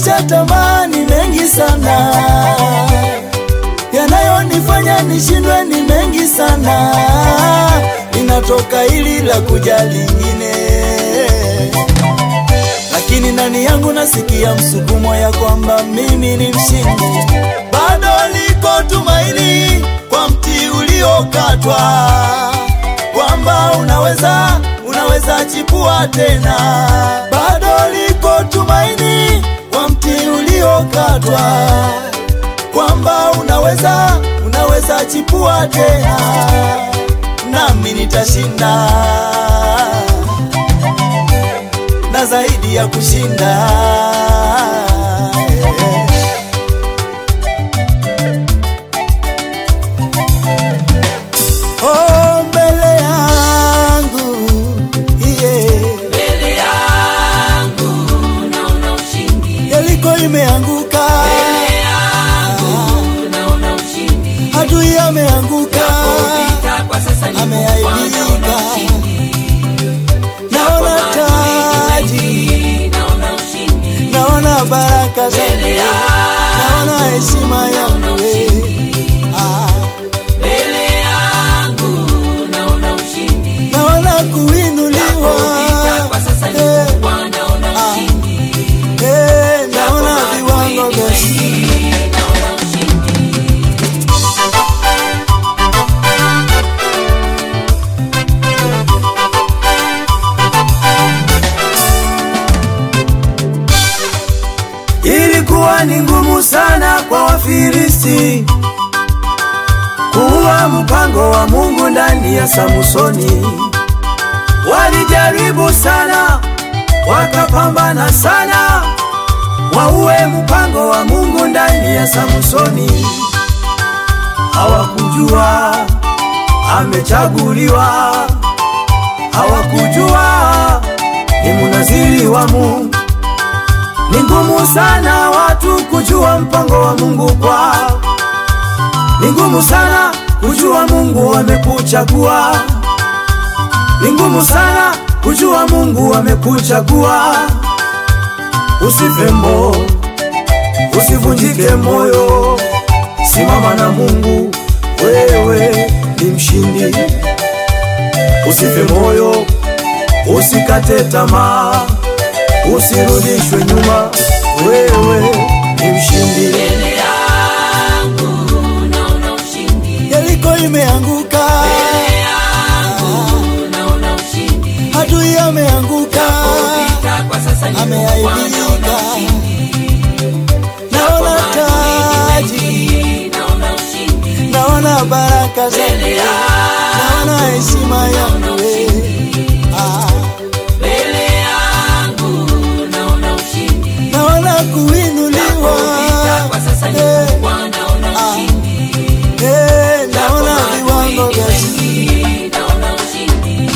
nimeshatamani mengi sana, yanayonifanya nishindwe ni mengi sana, linatoka hili la kuja lingine, lakini ndani yangu nasikia msukumo ya kwamba mimi ni mshindi, bado liko tumaini kwa mti uliokatwa, kwamba unaweza unaweza chipua tena, bado liko tumaini kwa mti uliokatwa, kwamba unaweza unaweza chipua tena, nami nitashinda na zaidi ya kushinda. Oh, mbele yangu yeah. Mbele yangu naona ushindi. Yeriko imeanguka, Mbele yangu naona ushindi. adui ameanguka, Vita kwa sasa ni Ameaibika. naona ushindi. naona taji, Mengi, naona ushindi. naona baraka Mbele zangu, yangu naona heshima yangu eh. Ah, mbele yangu naona ushindi. naona kuinuliwa Vita kwa sasa ni eh, kubwa, naona ushindi. eh, naona viwango vya Mengi, naona ushindi. Ilikuwa ni ngumu sana kwa Wafilisti kuua mpango wa Mungu ndani ya Samsoni. Walijaribu sana, wakapambana sana, waue mpango wa Mungu ndani ya Samsoni. Hawakujua amechaguliwa, hawakujua ni munaziri wa Mungu. Ni ngumu sana watu kujua mpango wa Mungu kwao. Ni ngumu sana kujua Mungu amekuchagua. Ni ngumu sana kujua Mungu amekuchagua. Usife mo, usivunjike moyo, simama na Mungu, wewe ni mshindi. Usife moyo, usikate tamaa, usirudishwe nyuma, wewe ni mshindi. Mbele yangu naona ushindi. Yeriko imeanguka, Mbele yangu naona ushindi. adui ameanguka, Vita kwa sasa ni Ameaibika. kubwa, naona ushindi. naona taji, Mengi, naona ushindi. naona baraka zangu, Mbele yangu naona heshima yangu eh. Ah, mbele yangu naona ushindi. naona kuinuliwa, Vita kwa sasa ni eh, kubwa, naona ushindi. eh, naona viwango vya Mengi, naona ushindi.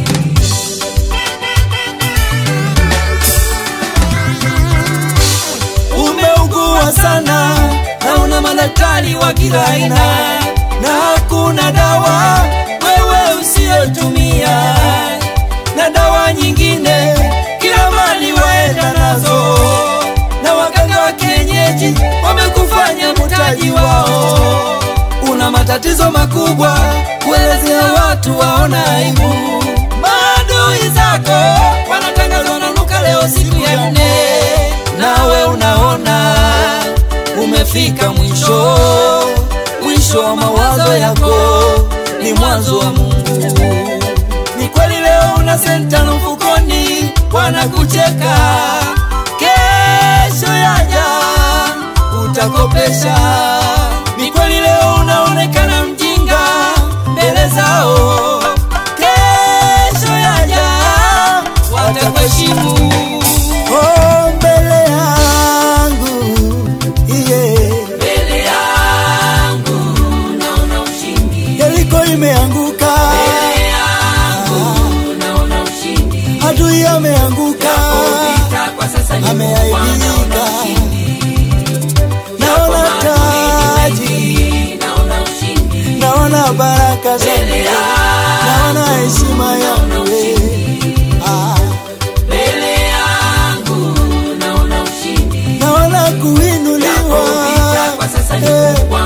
umeugua sana na una madaktari wa kila aina na hakuna dawa wewe usiyotumia na dawa nyingine kila mali waenda nazo na waganga wa kienyeji wamekufanya mtaji wao una matatizo makubwa kuelezea watu waona aibu maadui zako wanatangazwa nanuka leo siku ya nne nawe unaona umefika mwisho mwisho wa mawazo yako ni mwanzo wa mungu ni kweli leo una senta na mfukoni wanakucheka kesho yaja utakopesha ni kweli leo unaonekana mjinga mbele zao kesho yaja watakuheshimu oh, mbele yangu yeah. Mbele yangu naona ushindi. Yeriko imeanguka, Mbele yangu naona ushindi. adui ameanguka, Vita kwa sasa ni Ameaibika. kubwa, naona ushindi. naona taji, Mengi, naona ushindi. naona baraka zangu, Mbele yangu naona heshima yangu eh. Ah, mbele yangu naona ushindi. naona kuinuliwa Japo vita kwa sasa ni Eh, kubwa